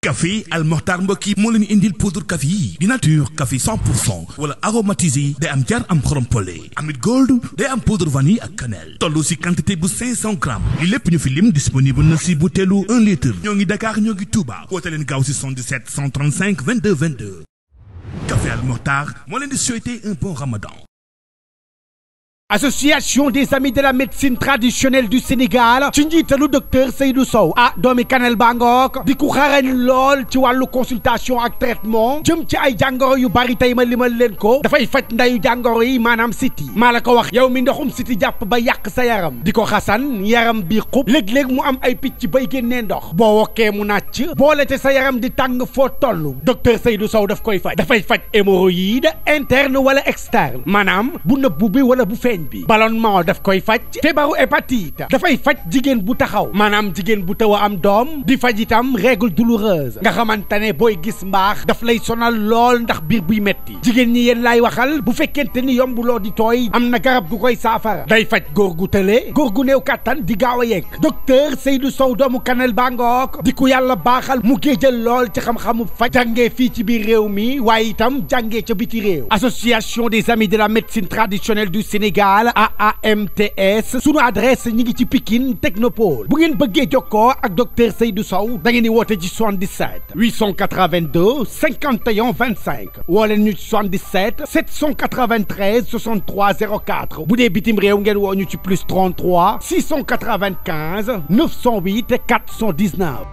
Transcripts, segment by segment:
café Al Mokhtar mbokk yi moo leen indil poudre café yi di nature café 100 pour cent wala aromatisé day am jar am xorom pole amit gold day am poudre vanille ak cannelle toll si quantité bu 500 grammes li lépp ñu fi lim disponible na si butéelu 1 litre ñoo ngi Dakar ñoo ngi Touba woote leen gaaw si 77 135 22 22 café Al Mokhtar moo leen di souhaiter un bon ramadan association des amis de la médecine traditionnelle du Sénégal ci njiitalu docteur Seydou Sow ah doomi Kanel Bangook di ku xarañ lool ci wàllu consultation ak traitement jëm ci ay jàngoro yu bari tey ma limal leen ko dafay faj ndayu jàngoro yi maanaam siti maa la ko wax yow mi ndoxum siti jàpp ba yàq sa yaram di ko xasan yaram bi xub léeg-léeg mu am ay picc bay génnee ndox boo wokkee mu nàcc boole te sa yaram di tàng foo toll docteur Seydou Sow daf koy faj dafay faj hémorroïde interne wala externe maanaam bu nëbbu bi wala bu feeñ bi ballonnement daf koy faj feebaru hépatite dafay faj jigéen bu taxaw maanaam jigéen bu taw a am doom di faj itam règle douloureuse nga xamante ne booy gis mbaax daf lay sonal lool ndax biir buy metti jigéen ñi yéen laay waxal bu fekkente ni yombuloo di tooy am na garab gu koy saafara day faj góor gu tële góor gu néew kàttan di gaaw a yegg docteur Seydou Sow doomu Kanel Bangook di ku yàlla baaxal mu géejal lool ci xam-xamu faj jàngee fii ci biir réew mi waaye itam jàngee ca biti réew association des amis de la médecine traditionnelle du Sénégal AAMTS sunu adresse ñi ngi ci Pikine Technopole bu ngeen bëggee jokkoo ak docteur Seydou Sow da ngeen di woote ci 77 882 51 25 woo leen ñu ci 77 793 63 04 bu dee bitim réew ngeen woo ñu ci plus 33 695 908 419.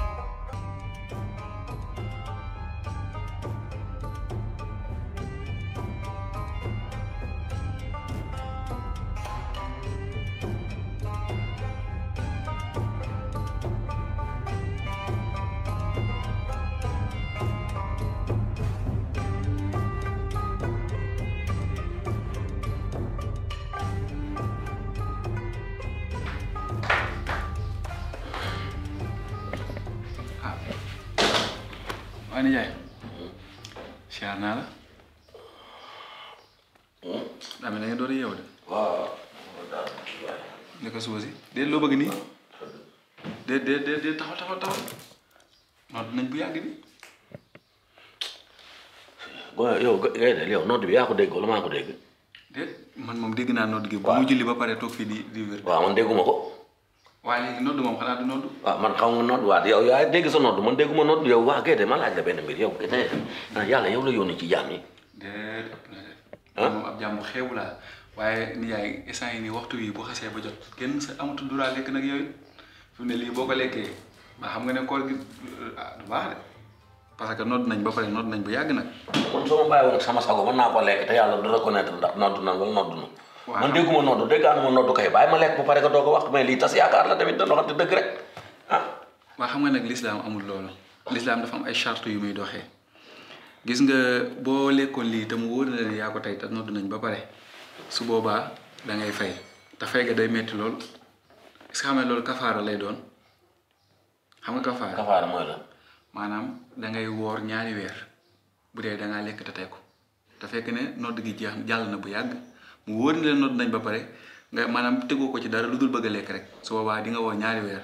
waaye nijaay siyaar naa la daa mel na ngeen door a yeewu de waaw. ne ko suba si déet loo bëgg nii déet déet déet déet taxaw taxaw taxaw noonu nañ bu yàgg bi waaw yow gay de yow nodd bi yaa ko dégg wala maa ko dégg. déet man moom dégg naa nodd gi bu mu julli ba pare toog fii di di wér waaw man dégguma ko. waaye léegi nodd moom xanaa du nodd waaw man xaw ma nodd waa yow yaa dégg sa nodd man dégguma nodd yow waa gay de ma laaj la benn mbir yow gay de yàlla yow la yónni ci jaam yi. déet ëpp na de ah moom ab jàmm xeebu laa waaye nijaay instant yi nii waxtu wi bu xasee ba jot kenn sa amatul duraa lekk nag yooyu fi mu ne lii boo ko lekkee ba xam nga ne koor gi ah du baax de parce que nodd nañ ba pare nodd nañ bu yàgg nag man soo ma bàyyi woon sama sago mën naa ko lekk te yàlla du reconnaître ndax nodd na wala nodd na. waaw man dégguma nodd déggaanuma nodd kay bàyyi ma lekk bu pare ko doo ko wax mais lii tas yaakaar la tamit dañoo waxante dëgg rek ah. waa xam nga nag lislaam amul loolu lislaam dafa am ay charte yu muy doxee gis nga boo lekkoon lii te mu wóor na leen yaa ko tey te nodd nañ ba pare su boobaa da ngay fay te fay ga day metti lool est-ce que xam ne loolu kafaara lay doon xam nga kafaara kafaara mooy la. maanaam da ngay woor ñaari weer bu dee da ngaa lekk te tey ko te fekk ne nodd gi jeex jàll na bu yàgg mu wóor na leen nodd nañ ba pare nga maanaam tegoo ko ci dara lu dul bëgg a lekk rek su boobaa di nga woor ñaari weer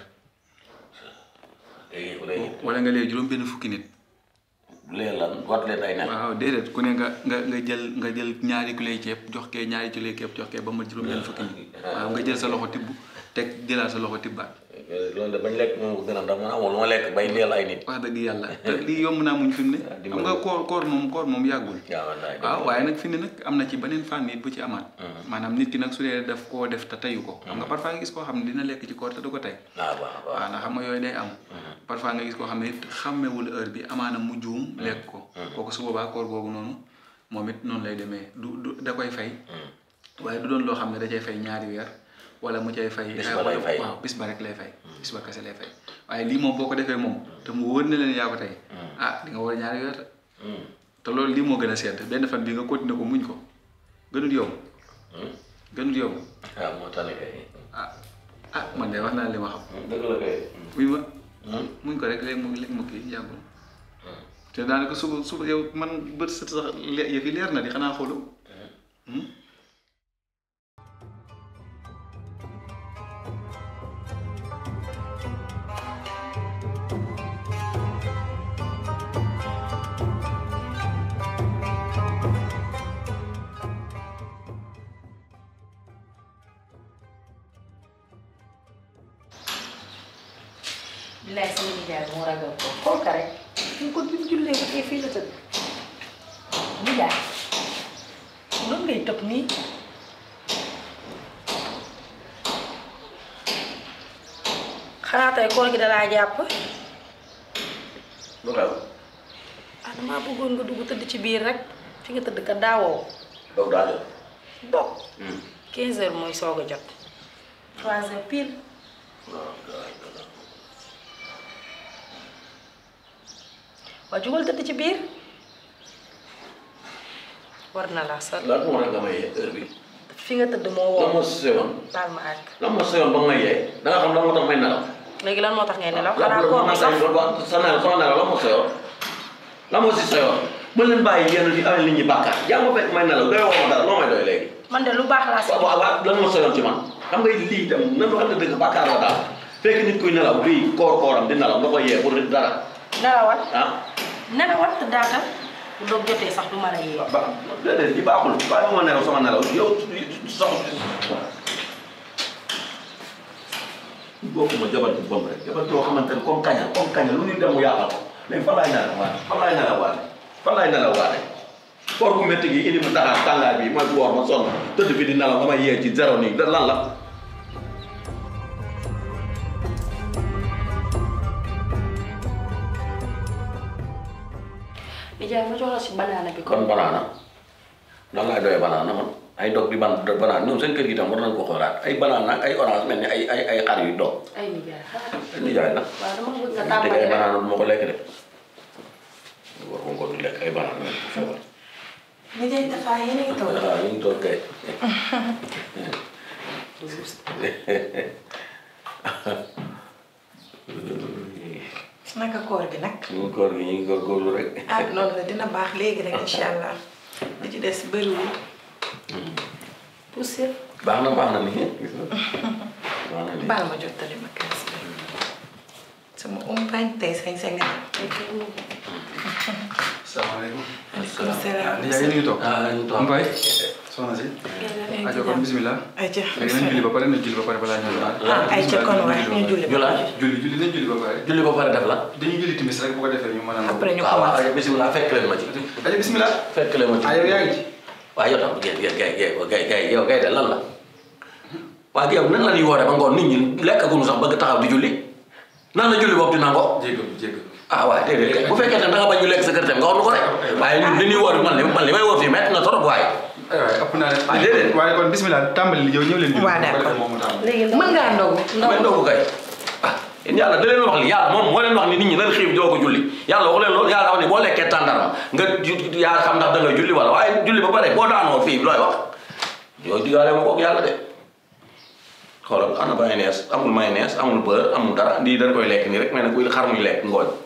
léegi léegi wala nga lee juróom benn fukki nit léegi lan wat leen ay nen. waaw déedéet ku ne nga nga nga jël nga jël ñaari kiloy ceeb jox kee ñaari kiloy ceeb jox kee ba ma juróom benn fukki nit waaw nga jël sa loxo tibb teg jëlaat sa loxo tibbaat loolu de bañ lekk moom ko gën a ndax man amul lu ma lekk bay leel ay nit. wax dëgg yàlla te lii yomb naa muñ fi mu ne xam nga koor koor moom koor moom yàggul waaw wallaay waaw waaye nag fi ne nag am na ci beneen fànn it bu ci amaat maanaam nit ki nag su dee def koo def te teyu ko xam nga parfois nga gis koo xam ne dina lekk ci koor te du ko tey waaw waaw waaw. waaw ndax xam nga yooyu day am parfois nga gis koo xam ne it xàmmewul heure bi amaana mu juum lekk ko kooku su boobaa koor boobu noonu moom it noonu lay demee du du da koy fay waaye du doon loo xam ne da cay fay ñaari weer wala mu cay fay Bis ba lay fay. waaw bis ba rek lay fay bis ba kese lay fay waaye lii moom boo ko defee moom te mu wóor na leen yaa ko tey ah di nga war ñaari weer de. te loolu lii moo gën a sedd benn fan bi nga continuer ko muñ ko gënul yow gënul yow waaw moo tax ne kay. ah ah man de wax naa li ma xam dëgg la kay. oui ma muñ ko rek léegi mu léegi mu kii yàggul te daanaka suba suba yow man bët set sax le- yëf yi leer na di xanaa xoolu ko xool ka rek ñu ko bi mu jullee ko tey fii la tëdd ñu jaay noonu ngay tëb nii xanaa tey koor gi dalaa jàpp lu xew ah damaa bëggoon nga dugg tëdd ci biir rek fi nga tëdd ka daawoo doog daa jot dog 15 heures mooy soog a jot 3 heures pile waa jugal tëdd ci biir war na la sa lan moo tax nga may yee heure bi fi nga tëdd moo lan woo moo si seyoon baal ma àgg lan moo seyoon ba nga may yee da nga xam lan moo tax may nelaw léegi lan moo tax ngay nelaw lan xanaa koor bi sax sa nelaw sama nelaw lan moo seyoon lan moo si seyoon ba leen bàyyi yenn di amee nit ñi bàkkaar yaa ma fekk may nelaw doy woo ma dara loo may doy léegi man de lu baax laa si waaw waaw waaw lan moo seyoon ci man xam nga lii itam nan loo xam ne dëgg bàkkaar la daal fekk nit kuy nelaw lii koor kooram di nelaw nga koy yee pour dara nelawal ah nelawal te daatal bu doog jotee sax du ma la yee ba déedéet li baaxul bàyyi ma nelaw sama nelaw yow sax bokkuma jabar ci bon rek jabar joo xamante ne comme kaña comme kaña lu ñu dem mu yàqal ko léegi fan laay nelaw waate fan laay nelaw waate fan laay nelaw waate koor gu métti gi indi ma daxaar tàngaay bi mooy woor ma sonn tëdd fi di nelaw nga may yee ci zéro nii da lan la nijaay ma jox la si banaana bi kon kon banaana lan laay doyee banaana man ay dog di ban banaana ñoom seen kër gi tam war nañ ko xoolaat ay banaana ak ay orange mel ni ay ay ay xar yu dog ay nijaay xaaral nijaay la waaw dama bëgg nga te tàmbali ay rek banaana du ma ko lekk de war ko ko du lekk ay banaana mel ko feebar nijaay dafa yéen a ngi toog waaw ñu ngi toog kay naka koor gi nag ñu ngi koor gi ñu ngi góorgóorlu rek ah noonu la dina baax léegi rek incha allah li ci des bëriwul poussir baax na baax na ni gis nga baax na ni baal ma jottali ma kaas bi sama umpañ tey sañ sa nga salaamaaleykum. aleykum salaam Nijaay yéen a ngi toog. ah ñu toog Mbaye soxna si. ajo kon bisimilah. ayca léegi nañ julli ba pare nañ julli ba pare balaa ñu ñëwaat. ah ayca kon waay ñu julli ñu la julli julli nañ julli ba pare. julli ba pare def la dañuy julli timis rek bu ko defee ñu mën a. après ñu waaw waaw commencé ayo bisimilah fekk leen ma ci ajo bisimilah. fekk leen ma ci ah yow yaa ngi ci. waaw yow tam gay gay gay gay gay gay yow gay de lan la waaw yow nan la ñuy wooree ba ngoon nit ñi lekkaguñu sax bëgg taxaw di julli nan la julli boobu di nangoo jéggalu jéggalu. ah waaw déedéet kay bu fekkee ne da nga bañ ñu lekk sa kër tam nga wax nu ko rek waaye ñun li ñuy woor man li man li may woor fii métti na trop waaye aywa ëpp naa leen. Ah, déedéet. waaye kon bisimilah tàmbali li yow ñëw leen julli. Waaw, bu ko d'accord. defee moom mu tàmbali. léegi mën ngaa ndogu damay ndogu kay ah yéen yàlla da leen wax li yàlla moom moo leen wax ni nit ñi nan xiif doo ko julli yàlla waxu leen loolu yàlla wax ni boo lekkee tàndarma nga ju- yaa xam ndax da ngay julli wala waaye julli ba pare boo daanoo fii looy wax yooyu digaale ma kook yàlla de xoolal ana mayonnaise amul mayonnaise amul beurre amul dara lii dañ koy lekk nii rek mais nag kuy xar muy lekk ngooñ